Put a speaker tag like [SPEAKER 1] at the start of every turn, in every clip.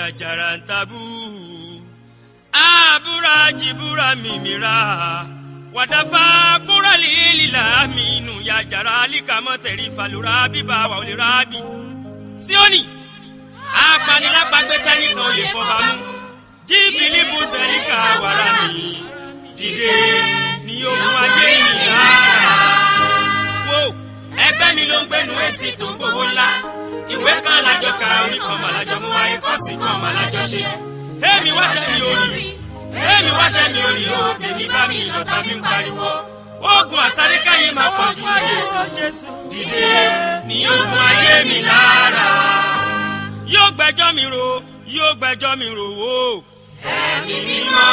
[SPEAKER 1] àjàrà ń tabú àbúrà jìbúrà mímìrà wàdàfà kúrọ̀lì lílà mínú yàjàrà àlìkàmọ́ tẹ̀rí falùrà bíbá wà olè rábì. síónì apanilápàgbé tẹ́nìkan ò lè fọba mú jíbìlì bù sẹ́ríkà wàrà mi dìde ní ohun ayé mi rárá. wo ẹgbẹ́ mi ló ń gbẹ́nu èsì tó ń gbowó ńlá ìwé kan lájọ ka orí kan mà lájọ mú wáyé kọ́ọ̀sì kan mà lájọ ṣe. èmi wá sẹ́mi orí èmi wá sẹ́mi orí o tèmi bá mi lọ́ta mi ń pariwo. oògùn àsáríkà yìí máa pọ̀ ju Jésù dìde ní ohun ayé mi lára. yóò gbẹ́jọ́ mi rò yóò gbẹ́jọ́ mi rò wò. ẹ̀mí mímọ́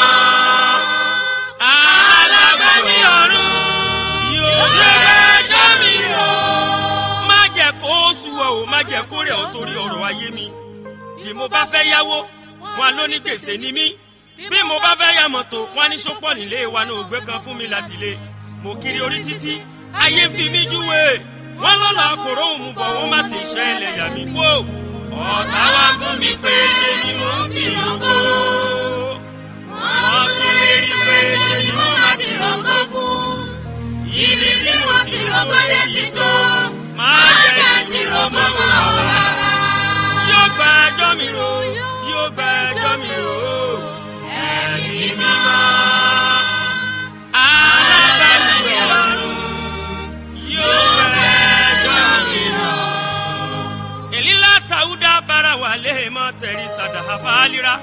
[SPEAKER 1] alábàámi ọ̀run yóò gbẹ́jọ́ mi rò má jẹ́ kó sùwọ̀ o má jẹ́ kó rẹ̀ ọ́ torí ọ̀rọ̀ ayé mi. bí mo bá fẹ́ yáwó wọn ló ní gbèsè ní mí. bí mo bá fẹ́ yá mọ́tò wọn ní sọ́pọ̀ nílé wa ní ògbé kan fún mi láti lé. mo kiri orí títí ayé fi mí júwe. wọ́n lọ́la kòró òun bọ̀ wọ́n má ti ṣẹ́ ẹlẹ́yà mi wò. ọ̀tá wa ń bú mi pé ṣe ni mo ń tì lóko. wọ́n tún lè rí pé ṣe ni mo má ti lóko kú.
[SPEAKER 2] Ibi tí mo ti rògbò dé ti tó.
[SPEAKER 1] máa jẹ́
[SPEAKER 2] ti rògbò mọ́ rárá.
[SPEAKER 1] yóò gba ẹjọ́ mi rò yóò gba ẹjọ́ mi rò ẹ̀mí mímọ́ alábàámi ọ̀run yóò gba ẹjọ́ mi rò. èlílà tàwùdà bára wà léèmọ̀ tẹ̀rí sàdáhà fàálírà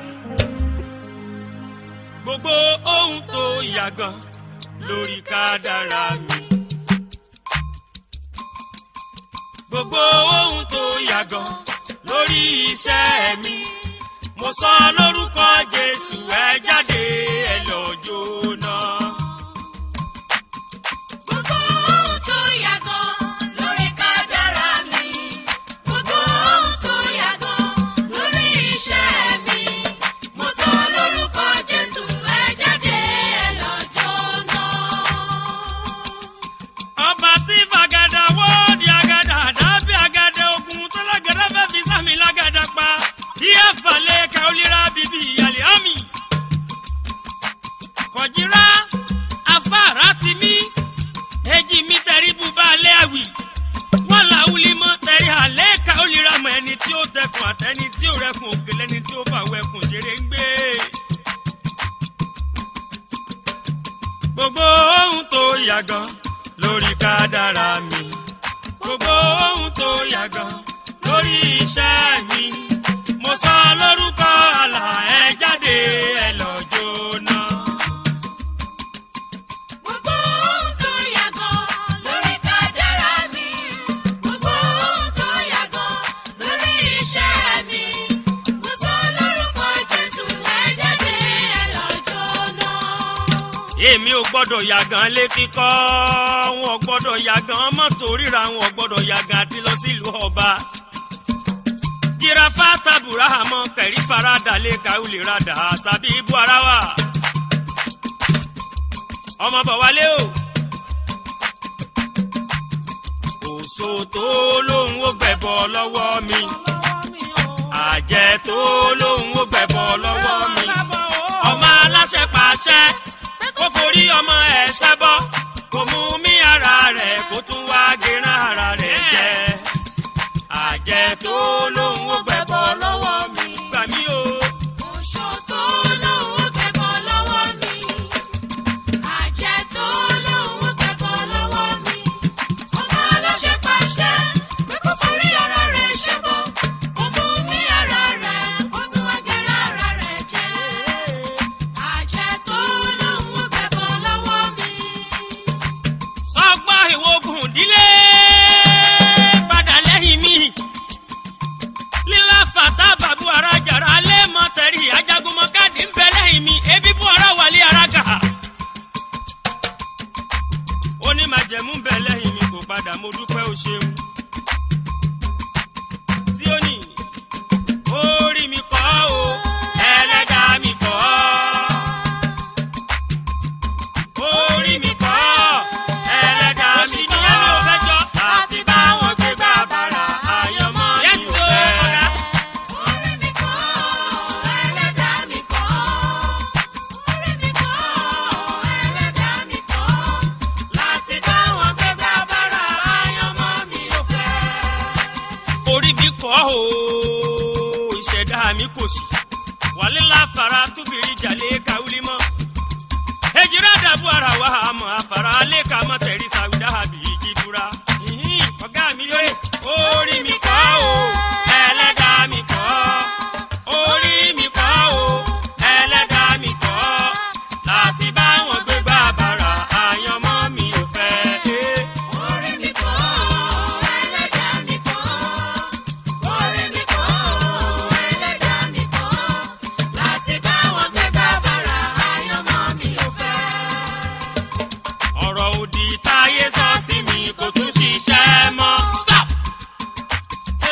[SPEAKER 1] gbogbo ohun tó yàgàn lórí kádàrá mi. gbogbo ohun tó yàgàn lórí iṣẹ́ mi. mo sọ lórúkọ jésù ẹ jáde ẹ lọ jóná.
[SPEAKER 2] Gbogbo ohun tó yàgàn lórí kádàrá mi. Gbogbo ohun tó yàgàn lórí iṣẹ́ mi. Mo sọ lórúkọ Jésù ẹ jáde ẹ lọ jóná.
[SPEAKER 1] ọba tí fàgàdà wọ́ọ̀dì àgàdà àdábì àgàdà ogun tó lágàdà fẹ́ fi sámi lágàdà pa. iye falẹ̀ kaolira bíbí ìyàlẹ̀ àmì. kọ̀jìrá afárá ti mí èjì mi tẹ̀rí bùbá alẹ́ àwì. wọ́n là wuli mọ́ tẹ̀rí alẹ́ kaolira mọ́ ẹni tí ó tẹkùn àtẹni tí ó rẹkùn òkèlè ẹni tí ó fàwọ̀ ẹkùn ṣeré ń gbé. gbogbo ohun tó yàgàn lórí kádàrá mi gbogbo ohun tó yàgàn lórí iṣẹ́ mi mo sọ lórúkọ àlà ẹ jáde ẹ lọ jóná.
[SPEAKER 2] Gbogbo ohun tó yàgàn lórí kádàrá mi. Gbogbo ohun tó yàgàn lórí iṣẹ́ mi. Mo sọ lórúkọ Jésù ẹ jáde ẹ lọ jóná.
[SPEAKER 1] èmi ò gbọ́dọ̀ yàgàn lé kíkọ́ wọn ò gbọ́dọ̀ yàgàn mọ́tò ríra wọn ò gbọ́dọ̀ yàgàn àti lọ sílùú ọba. jirafa tabura àmọ́ kẹ̀rí farada lé káwulè radà tàbí ibú ara wa. ọmọ bọ̀ wálé o. òṣò tó lóun ó gbẹ̀bọ̀ lọ́wọ́ mi. àjẹ́ tó lóun ó gbẹ̀bọ̀ lọ́wọ́ mi. ọmọ aláṣẹ pàṣẹ kó forí ọmọ ẹ̀ ṣẹ́bọ́ kó mú mí ara rẹ̀ kó tún wá gẹ̀rán ara rẹ̀ jẹ́. àjẹ́ tó lóun ó gbẹ̀bọ̀ lọ́wọ́ mi. gbà mí o.
[SPEAKER 2] Oṣó tó lóun ó gbẹ̀bọ̀ lọ́wọ́ mi. Àjẹ́ tó lóun ó gbẹ̀bọ̀ lọ́wọ́ mi. Ọmọ aláṣẹ pàṣẹ pé kó forí ara rẹ̀ ṣẹbọ. Kó mú mí ara rẹ̀ kó tún wá gẹ̀rẹ́ ara rẹ̀ jẹ́. Àjẹ́ tó lóun ó gbẹ̀bọ̀ lọ́wọ́ mi.
[SPEAKER 1] sọgbọ́n ìwògùn ìdílé padà lẹ́yìn mi. lílá fàtà bàbú ara jàrá alẹ́ mọ́ tẹ̀rí ajagunmọ́ káàdì ń bẹ lẹ́yìn mi ebi bú ara wàlẹ́ ara gà. ó ní màjẹ̀mú ń bẹ lẹ́yìn mi kò padà mo dúpẹ́ o ṣeun. Síónì orí mi kọ́ o ẹlẹ́dàá mi kọ́ orí mi kọ́ ẹlẹ́dàá mi kọ́ àti báwọn gbé gbà bàrà àyànmọ́ mi ò fẹ́.
[SPEAKER 2] Orí mi kọ́
[SPEAKER 1] kọ́ o ìṣẹ̀dá mi kò sí wàlẹ́ láfara túbìrì jàlẹ́ káwúlí mọ́ ejira dàbú ara wa àmọ́ àfàrà alẹ́ ká mọ́ tẹ̀rí sàwùdá àbí jídúrà ìhín ọ̀gá mi lé orí mi kọ́ o ẹlẹ́dàá mi kọ́ orí mi kọ́ o ẹlẹ́dàá mi kọ́ láti bá wọn gbé bàbàrà àyànmọ́ mi ò fẹ́. Eh.
[SPEAKER 2] Orí mi kọ́, ẹlẹ́dàá mi kọ́. Orí mi kọ́, ẹlẹ́dàá mi kọ́. Láti bá wọn gbé bàbàrà àyànmọ́ mi ò fẹ́.
[SPEAKER 1] ọ̀rọ̀ òdì táyé sọ sí mi kò tún ṣiṣẹ́ mọ́. stop.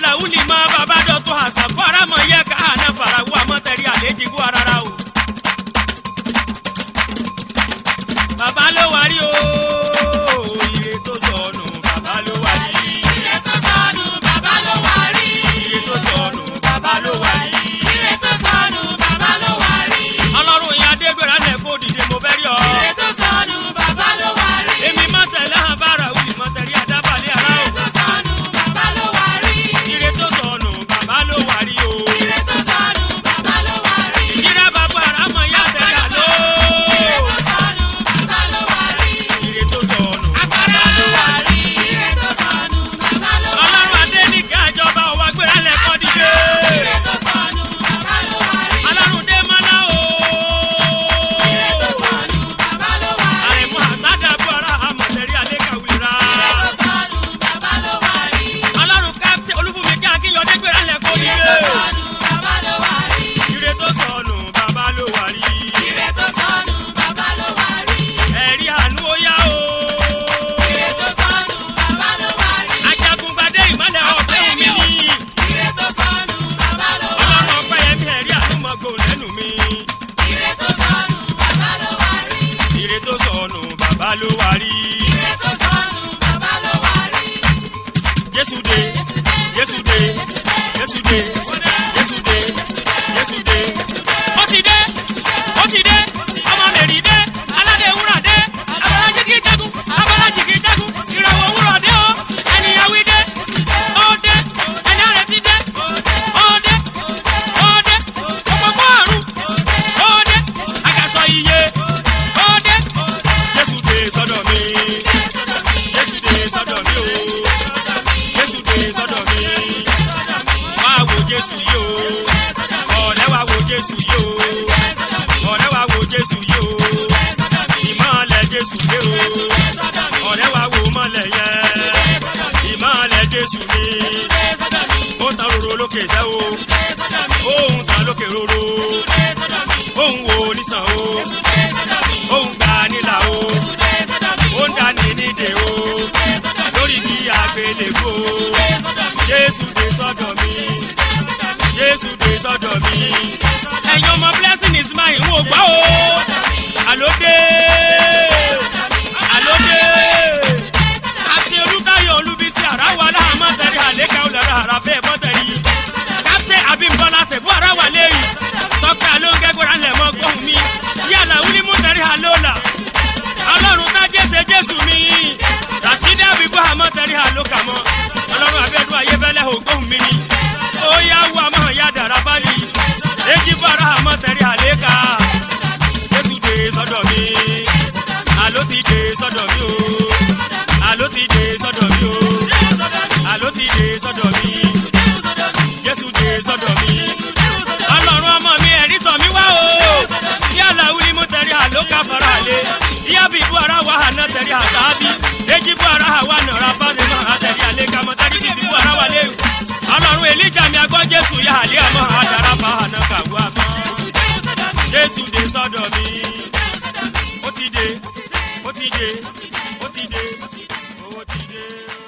[SPEAKER 1] làwùlì mọ bàbá dọ̀tún àṣà fara mọ yẹ ká àná fara wọ àmọ́tẹ̀rí àlejò wọ rárá o. bàbá ló wà rí o ire tó sọnù bàbá ló wà rí
[SPEAKER 2] ire tó sọnù bàbá ló wà rí.
[SPEAKER 1] ire tó sọnù bàbá ló wà rí.
[SPEAKER 2] ire tó sọnù bàbá ló wà rí.
[SPEAKER 1] ọlọ́run yẹn adégbèrè alẹ́ kó dìde mo fẹ́ rí ọ.
[SPEAKER 2] ire tó sọnù bàbá ló wà rí.
[SPEAKER 1] èmi má tẹ̀lé hàn bára wùlì mọ́ tẹ̀rí àdábàlẹ̀ ara
[SPEAKER 2] ire
[SPEAKER 1] o.
[SPEAKER 2] tó sọnù bàbá ló wà rí.
[SPEAKER 1] ire tó sọnù bàbá ló wà rí o.
[SPEAKER 2] ire tó sọnù bàbá ló wà rí.
[SPEAKER 1] ìyíra bàbá àràmọ̀ yá tẹ̀lé àlọ́.
[SPEAKER 2] ire tó sọnù bàbá ló wà rí.
[SPEAKER 1] ire tó sọnù
[SPEAKER 2] bàbá ló wà rí. ire tó sọnù bàbá ló wà rí.
[SPEAKER 1] ọlọ́run adé ní kí àjọba òwà gbéra lẹ́kọ́ dìde.
[SPEAKER 2] ire tó sọnù bàbá ló wà rí.
[SPEAKER 1] ọlọ́run dé mọ́lá o.
[SPEAKER 2] ire tó sọnù bàbá ló wà rí.
[SPEAKER 1] àrẹ̀mú àsádàbọ̀ ara àmọ̀tẹ́rí àlékàwìrà.
[SPEAKER 2] ire tó sọnù bàbá ló wà rí.
[SPEAKER 1] ọlọ́run kápítẹ́ olúfúnmi kí akínyọ̀dé gbéra lẹ́kọ́
[SPEAKER 2] ire
[SPEAKER 1] dìde.
[SPEAKER 2] tó sọnù bàbá ló wà rí.
[SPEAKER 1] ire tó sọnù bàbá ló wà rí.
[SPEAKER 2] ire tó sọnù bàbá ló wà rí.
[SPEAKER 1] ẹ̀rí àánú ó yá o.
[SPEAKER 2] ire tó sọnù bàbá ló wà rí.
[SPEAKER 1] ajagungbadé ìmọ̀lẹ̀ ọ̀pẹ́ omi ni.
[SPEAKER 2] ire tó sọnù bàbá ló wà
[SPEAKER 1] ọlọ́run
[SPEAKER 2] rí.
[SPEAKER 1] ọpẹ́ yẹmí ẹ̀rí àánúmọ̀gbò lẹ́nu mi.
[SPEAKER 2] ire tó sọnù bàbá ló wà rí.
[SPEAKER 1] ire tó sọnù bàbá ló wà rí.
[SPEAKER 2] ire tó sọnù bàbá ló wà rí.
[SPEAKER 1] jésù dé jésù dé jésù dé jésù dé jésù dé. ó ti dé ó ti dé ọmọ mẹ́rin dé aládé wúrà dé abọ́lájì kì í jagun abọ́lájì kì í jagun ìràwọ̀ wúrọ̀ dé o ènìyàn wí dé ó dé ẹni àrẹ ti dé ó dé ó dé òpópó àrùn ó dé àgàsọ iye ó dé jésù dé sọ́dọ̀ mi jésù dé sọ́dọ̀ mi o jésù dé sọ́dọ̀ mi wá wo jésù yìí o ọ̀rẹ́ wa wo jésù yìí o ọ̀rẹ́ wa wo jésù yìí o ìmọ̀lẹ̀ jésù dé o ọ̀rẹ́ wa wo mọ̀lẹ̀ yẹn ìmọ̀lẹ̀ jésù ni ó tan roro lókè sẹ́ o òun tan lókè roro òun wo nísàn o òun gbà nílà o ó ń dání nídè o lórí kí agbélébó jésù dé sọ́dọ̀ mi jésù dé sọ́dọ̀ mi ẹ̀yin ọmọ blessing is mine ń wò gbá o àlódé àlódé àti olùtayọ̀ olùbísí àràwọ̀ aláhàmọ́ tẹ̀lé àlékà olùdarí àràfẹ́ bọ́tẹ̀lì captain abimbola sẹ̀bú àràwọ̀ lẹ́yìn tọ́pẹ́ alóńgẹ́gbẹ̀rẹ̀ alẹ́ mọ́ gbóhùn mi yàrá wílímù tẹ̀lé àlọ́là ọlọ́run tá jésè jésù mi rasidi abibu àmọ́ tẹ̀lé àlókà mọ́ ọlọ́run abẹ́dún ayébẹ́lẹ́ ògbóhùn mi ni ó yá wú àmọ́ ya dàrá bálí èjì bára àmọ́ tẹ̀lé àlékà jésù dé sọ́dọ̀ mi àló ti dé sọ́dọ̀ mi o àló ti dé sọ́dọ̀ mi o àló ti dé sọ́dọ̀ mi jésù dé sọ́dọ̀ mi ọlọ́run ọmọ mi ẹ̀rí tọ̀ mí wá o yálà wílí mú tẹ̀rí àlókà fara àlè ìyá bí ibú ara wà hànà tẹ̀rí àtàbí èjì bú ara wà nàrà fáni mọ́ àtẹ̀rí àlè kàmọ́ tẹ̀rí bí ibú ara wà léwu ọlọ́run èlíjà mi agbọ́ jésù yá àlè àmọ́ àdàrà fà hànà kàwé àmọ́ jésù dé sọ́dọ̀ mi ó ti dé ó ti dé ó ti dé owó ti dé.